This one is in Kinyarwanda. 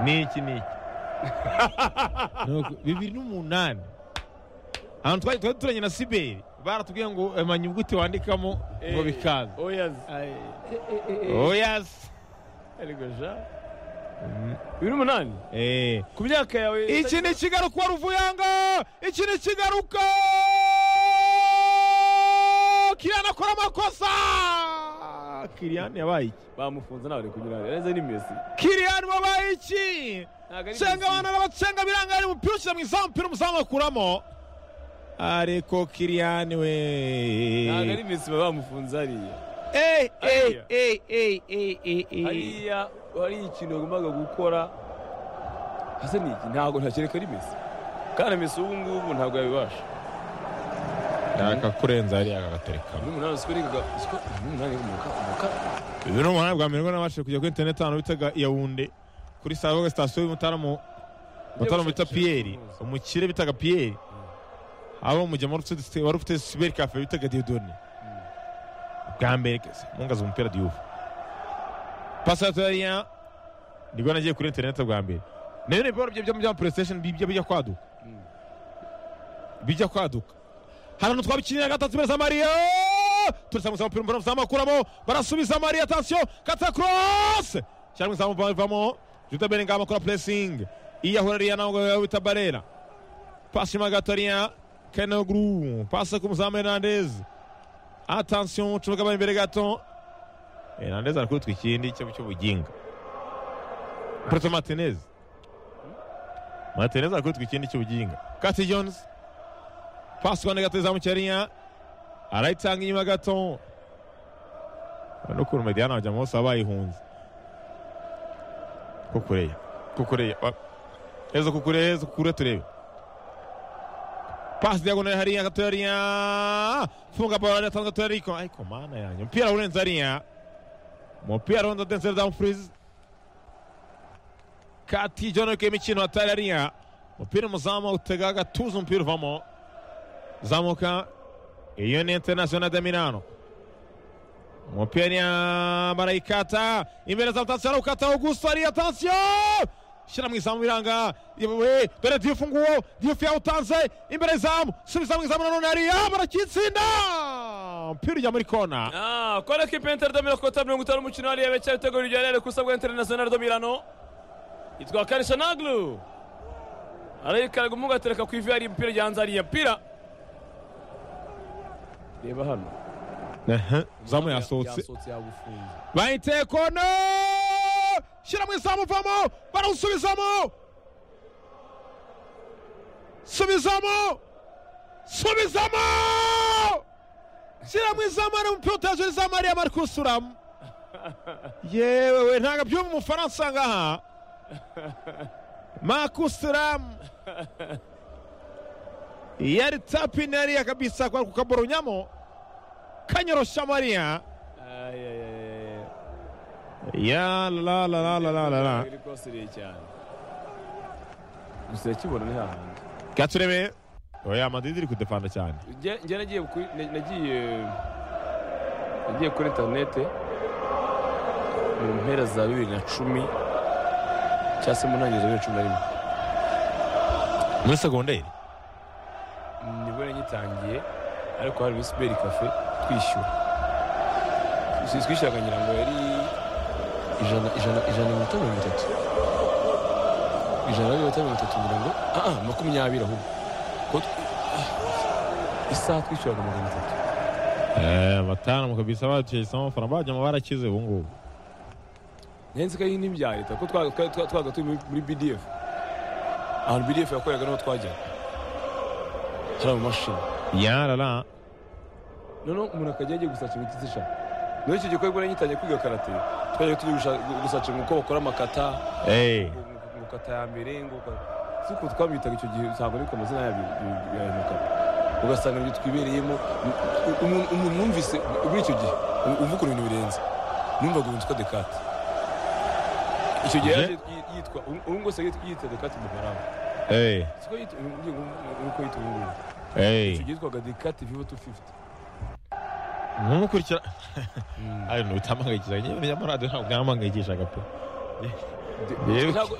ni iki ni iki bibiri n'umunani ahantu twari twari turanye na siberi baratubwiye ngo ema nyuguti wandikamo ngo bikaza oyazi oyazi ariko ja bibiri n'umunani eee ku myaka yawe iki ni kigaruka ruvuyanga iki ni kigaruka kiriyani akora amakosa kiriyani yabaye iki bamufunze ntawe ari kunyura yareze ni mesi kiriyani wabaye iki Ntabwo ari cenga Messi. abantu n'abacenga biranga ari umupira ushyira mu izamu umupira umuzamu akuramo ariko kiriyani we ntabwo ari mesi baba bamufunze hariya eyi eyi Hariya. eyi eyi eyi eyi hariya hari ikintu yagombaga gukora hasa ni iki ntabwo ntakereka ari mesi kandi mesi ubu ngubu ntabwo yabibasha akakurenza hariya akagaterekamo bibiri n'umunani siko reka siko bibiri n'umunani umuka umuka bibiri n'umunani bwa mbere ngo nabashije kujya kuri interineti ahantu bitaga yawunde kuri savoga sitasiyo y'umutaramo umutaramo bita piyeri umukire bitaga piyeri abo umujyamo wari ufite- wari ufite siberi kafe bitaga diyodoni bwa mbere kese mungaza umupira diyuvu pasi ya torariya nibwo nagiye kuri interineti bwa mbere nayo ni ibibaro bye byo mu bya puresitesheni bijya bijya kwaduka bijya kwaduka hari ahantu twabikinira gatatu beza mariya turasanga gusa umupira mbona uzamukuramo barasubiza mariya atansiyo kata korose cyangwa izamu bavamo juta belingama akora puresingi iyahura riya ntabwo yabita barera pasi magatoriya keneguru pasi ku muzamu hernandez atansiyo nshoboka bari imbere gato hernandez ari kurutwa ikindi cyo cy'ubuginga preto martinez martinez ari kurutwa ikindi cy'ubuginga kati jones pasi kwa negato izamu cyariya arayitanga inyuma gato urabona ukuntu mediyana bajya hose baba bayihunze kukureya kukureya wa- heza kukureya heza kukureya turebe pasi diagonale hariya gato hariya funga baro yatanze gato hariya ariko ariko mana yanjye umupira urenze hariya umupira urenze denseri damu furizi kati john wick imikino atari hariya umupira umuzamu utega agatuza umupira uvamo zamuka iyo ni international de Milano umupira barayikata imbere za mutatsi arawukata Augusto ari atansiyo shyira mu izamu biranga yewe dore Diouf nguwo Diouf yawutanze imbere izamu subiza mu izamu nanone hariya barakitsinda umupira ujya muri kona Ah, qual è che pensa il Domino Cotta Bruno Gutaro Mucinari e c'è il Tego Giuliano questa guerra internazionale do Milano? Itwa Karisha Naglu. Arayikara gumuga tereka ku ivi hari impira ryanza ari yapira. Reba hano. Aha, izamu yasohotse Yasohotse yagufunze. bahite kona shyira mu izamu uvamo barawusubizamo subizamo subizamo shyira mu izamu ari umupira utaje izamu ariya bari kuwusuramo yewe we ntabwo abyumva umufaransa ngaha makusuramu yari tapi nariya kabisa kwa kukaboronyamo kanyoroshya mariya Ay ay ay. ya la la la la la la la Iri kosire cyane. Gusa yakibona ni hahandi. gaturebe oya madrid iri kudefanda cyane Njye njye nagiye kuri nagiye nagiye kuri interinete mu mpera za bibiri na cumi cyangwa se mu ntangiriro za bibiri na cumi na rimwe muri segonderi nibwo nagitangiye ariko hari muri siberi kafe twishyura Twishyura- twishyuraga ngira ngo yari ijana ijana ijana na mirongo itanu na mirongo itatu ijana na mirongo itanu na mirongo itatu ngira ngo ah ah makumyabiri ahubwo Ko tw- ah, isaha twishyuraga magana atatu batanu mukabisa bacisamo amafaranga bajyamo barakize ubu ngubu nahise ko ari n'ibya leta kuko twabaga twa- twa- twabaga turi muri- muri bdf ahantu bdf yakoreraga niho twajyaga hari amamashini ya la la noneho umuntu akajya yagiye gusaca imiti zisha muri icyo gikorwa ngitangiye kwiga karate twajyaga turi gusha- gusaca ngo uko bakora amakata eee ngo- ngo- ngo ukata ya mbere ngo uka- si uko twabitaga icyo gihe ntabwo ariko amazina yayo yayo makata ugasanga ibyo twibereyemo umuntu umuntu wumvise muri icyo gihe uvuga ibintu birenze numvaga umuntu witwa dekate icyo gihe Je- yaje yi- yitwa ubu ngubu usigaye yitwa dekate mu Bufaransa. eee siko yitwa ubu ngubu uko yitwa ubu ngubu icyo eee gihe yitwaga dekate vivo tu fifuti ntumukurikira ari ntabwo bitamangayikisha nyine bya maradiyo ntabwo byampangayikishaga pe Yewe. Ntabwo-